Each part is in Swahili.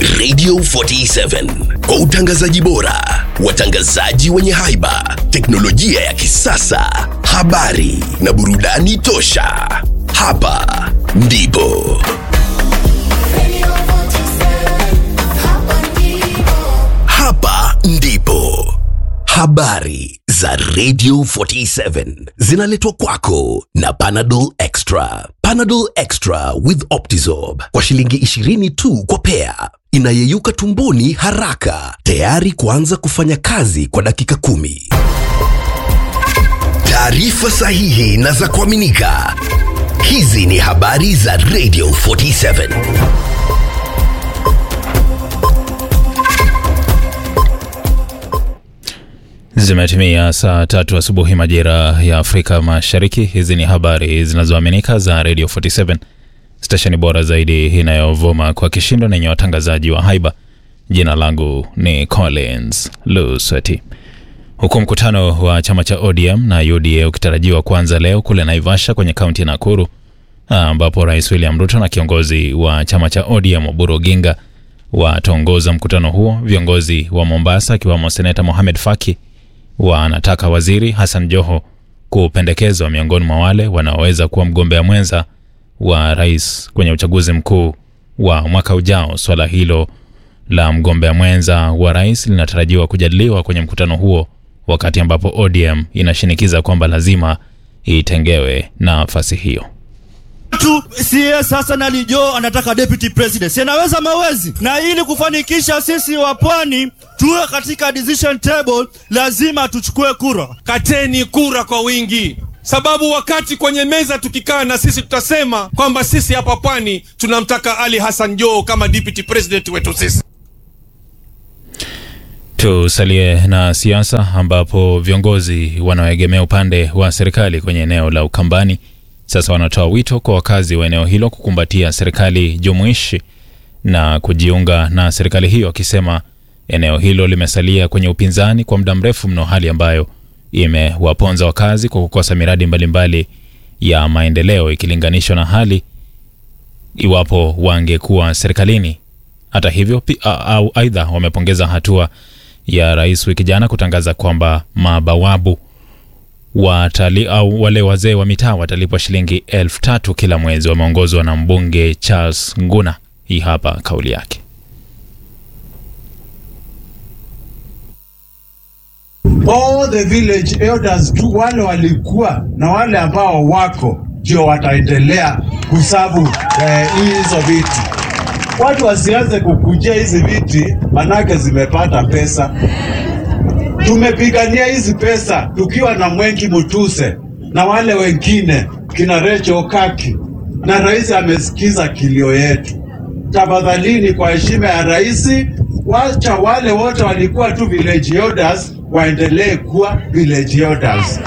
Radio 47 kwa utangazaji bora, watangazaji wenye haiba, teknolojia ya kisasa, habari na burudani tosha. Hapa ndipo hapa ndipo habari za Radio 47 zinaletwa kwako na Panadol Extra. Panadol Extra with Optizorb kwa shilingi 20 tu kwa pea, inayeyuka tumboni haraka, tayari kuanza kufanya kazi kwa dakika kumi. Taarifa sahihi na za kuaminika. Hizi ni habari za Radio 47. Zimetimia saa tatu asubuhi majira ya Afrika Mashariki. Hizi ni habari zinazoaminika za Radio 47, stesheni bora zaidi inayovuma kwa kishindo na yenye watangazaji wa haiba. Jina langu ni Collins Lusweti. Huku mkutano wa chama cha ODM na UDA ukitarajiwa kuanza leo kule Naivasha kwenye kaunti ya Nakuru, ambapo Rais William Ruto na kiongozi wa chama cha ODM Oburu Oginga wataongoza mkutano huo. Viongozi wa Mombasa akiwamo Seneta Mohamed Faki wanataka waziri Hassan Joho kupendekezwa miongoni mwa wale wanaoweza kuwa mgombea mwenza wa rais kwenye uchaguzi mkuu wa mwaka ujao. Swala hilo la mgombea mwenza wa rais linatarajiwa kujadiliwa kwenye mkutano huo, wakati ambapo ODM inashinikiza kwamba lazima itengewe nafasi hiyo. tu sie sasa na Lijo anataka deputy president, si anaweza mawezi. Na ili kufanikisha sisi wa pwani tuwe katika decision table, lazima tuchukue kura. kateni kura kwa wingi, sababu wakati kwenye meza tukikaa na sisi tutasema kwamba sisi hapa pwani tunamtaka Ali Hassan Joho kama deputy president wetu sisi. Tusalie na siasa ambapo viongozi wanaoegemea upande wa serikali kwenye eneo la Ukambani sasa wanatoa wito kwa wakazi wa eneo hilo kukumbatia serikali jumuishi na kujiunga na serikali hiyo, wakisema eneo hilo limesalia kwenye upinzani kwa muda mrefu mno, hali ambayo imewaponza wakazi kwa kukosa miradi mbalimbali mbali ya maendeleo ikilinganishwa na hali iwapo wangekuwa serikalini. Hata hivyo, pi- a- au aidha wamepongeza hatua ya rais wiki jana kutangaza kwamba mabawabu watali, au wale wazee wa mitaa watalipwa shilingi elfu tatu kila mwezi. Wameongozwa na mbunge Charles Nguna. Hii hapa kauli yake. all the village elders tu wale walikuwa na wale ambao wako ndio wataendelea kusabu eh, hizo viti. Watu wasianze kukujia hizi viti, manake zimepata pesa. Tumepigania hizi pesa tukiwa na Mwengi Mutuse na wale wengine kina Recho Kaki, na rais amesikiza kilio yetu. Tafadhalini, kwa heshima ya rais, wacha wale wote walikuwa tu village elders waendelee kuwa village elders.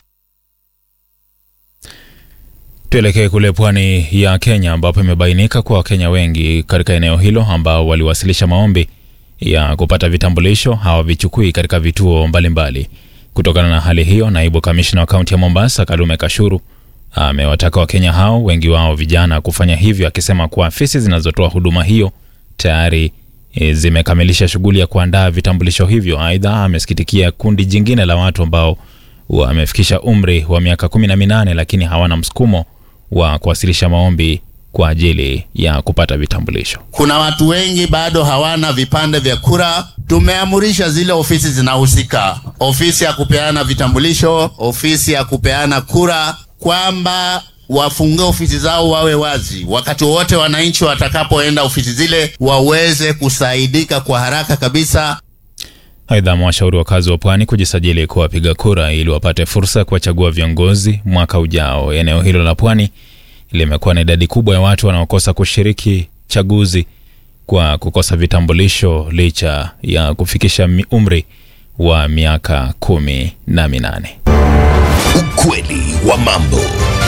Tuelekee kule pwani ya Kenya ambapo imebainika kuwa Wakenya wengi katika eneo hilo ambao waliwasilisha maombi ya kupata vitambulisho hawavichukui katika vituo mbalimbali mbali. Kutokana na hali hiyo, naibu kamishna wa kaunti ya Mombasa Kalume Kashuru amewataka Wakenya hao, wengi wao vijana, kufanya hivyo, akisema kuwa afisi zinazotoa huduma hiyo tayari e, zimekamilisha shughuli ya kuandaa vitambulisho hivyo. Aidha, amesikitikia kundi jingine la watu ambao wamefikisha umri wa miaka kumi na minane lakini hawana msukumo wa kuwasilisha maombi kwa ajili ya kupata vitambulisho. Kuna watu wengi bado hawana vipande vya kura. Tumeamurisha zile ofisi zinahusika, ofisi ya kupeana vitambulisho, ofisi ya kupeana kura, kwamba wafungue ofisi zao wawe wazi, wakati wowote wananchi watakapoenda ofisi zile waweze kusaidika kwa haraka kabisa. Aidha, amewashauri wakazi wa pwani kujisajili kuwa wapiga kura ili wapate fursa ya kuwachagua viongozi mwaka ujao. Eneo hilo la pwani limekuwa na idadi kubwa ya watu wanaokosa kushiriki chaguzi kwa kukosa vitambulisho licha ya kufikisha mi- umri wa miaka kumi na minane. Ukweli wa mambo.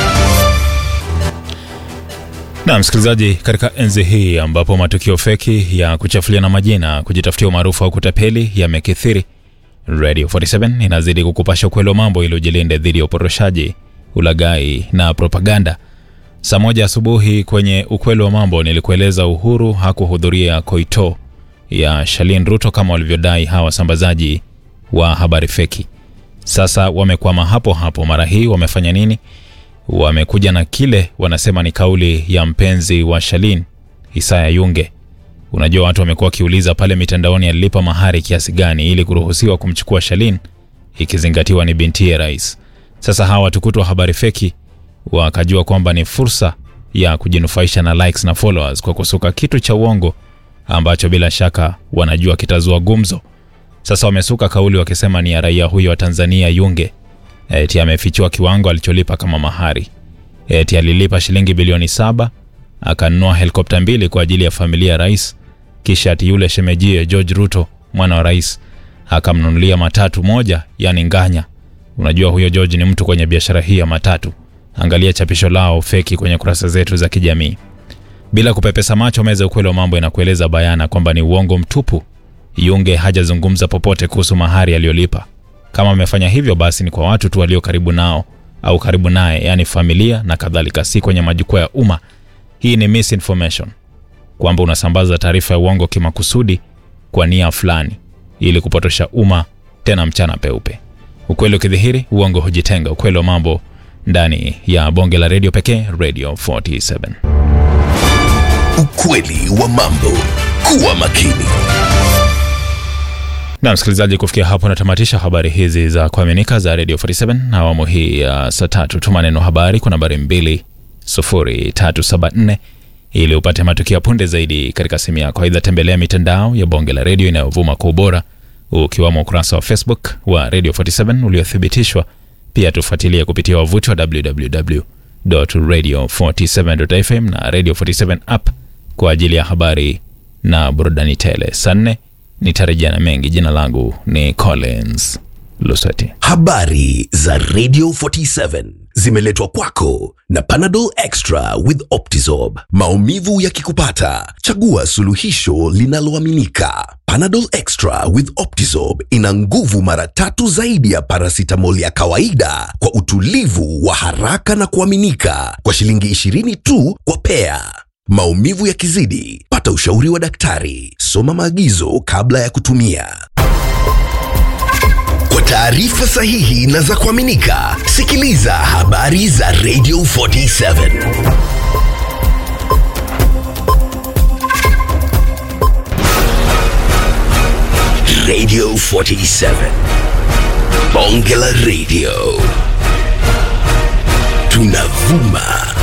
Na msikilizaji, katika enzi hii ambapo matukio feki ya kuchafuliana majina, kujitafutia umaarufu au kutapeli yamekithiri, Radio 47 inazidi kukupasha ukweli wa mambo ili ujilinde dhidi ya uporoshaji, ulaghai na propaganda. Saa moja asubuhi kwenye ukweli wa mambo nilikueleza Uhuru hakuhudhuria Koito ya Shalin Ruto kama walivyodai hawa wasambazaji wa habari feki. Sasa wamekwama hapo hapo. Mara hii wamefanya nini? Wamekuja na kile wanasema ni kauli ya mpenzi wa Shalin, Isaya Yunge. Unajua, watu wamekuwa wakiuliza pale mitandaoni alilipa mahari kiasi gani ili kuruhusiwa kumchukua Shalin, ikizingatiwa ni bintiye rais. Sasa hawa watukutu wa habari feki wakajua kwamba ni fursa ya kujinufaisha na likes na followers kwa kusuka kitu cha uongo ambacho bila shaka wanajua kitazua gumzo. Sasa wamesuka kauli wakisema ni ya raia huyo wa Tanzania Yunge, eti amefichua kiwango alicholipa kama mahari, eti alilipa shilingi bilioni saba akanunua helikopta mbili kwa ajili ya familia ya rais, kisha ati yule shemejie George Ruto mwana wa rais akamnunulia matatu moja, yani nganya. Unajua huyo George ni mtu kwenye biashara hii ya matatu. Angalia chapisho lao feki kwenye kurasa zetu za kijamii. Bila kupepesa macho, meza ukweli wa mambo inakueleza bayana kwamba ni uongo mtupu. Yunge hajazungumza popote kuhusu mahari aliyolipa. Kama amefanya hivyo, basi ni kwa watu tu walio karibu nao au karibu naye, yaani familia na kadhalika, si kwenye majukwaa ya umma. Hii ni misinformation, kwamba unasambaza taarifa ya uongo kimakusudi kwa nia fulani ili kupotosha umma, tena mchana peupe. Ukweli ukidhihiri, uongo hujitenga. Ukweli wa mambo ndani ya bonge la redio pekee, Radio 47. Ukweli wa mambo. Kuwa makini. Na msikilizaji, kufikia hapo natamatisha habari hizi za kuaminika za Radio 47 na awamu hii ya saa tatu. Tuma neno habari kwa nambari 20374 ili upate matukio ya punde zaidi katika simu yako. Aidha, tembelea mitandao ya bonge la redio inayovuma kwa ubora ukiwamo ukurasa wa Facebook wa Radio 47 uliothibitishwa. Pia tufuatilie kupitia wavuti wa www.radio47.fm na Radio 47 app kwa ajili ya habari na burudani tele. Saa nne nitarejea na mengi. Jina langu ni Collins Lusati. Habari za Radio 47 zimeletwa kwako na Panadol Extra with Optizorb. Maumivu yakikupata, chagua suluhisho linaloaminika. Panadol Extra with Optizorb ina nguvu mara tatu zaidi ya paracetamol ya kawaida kwa utulivu wa haraka na kuaminika kwa shilingi 20 tu kwa pea. Maumivu yakizidi, pata ushauri wa daktari. Soma maagizo kabla ya kutumia. Kwa taarifa sahihi na za kuaminika, sikiliza habari za Radio 47. Radio 47. Bonge la Radio. Tunavuma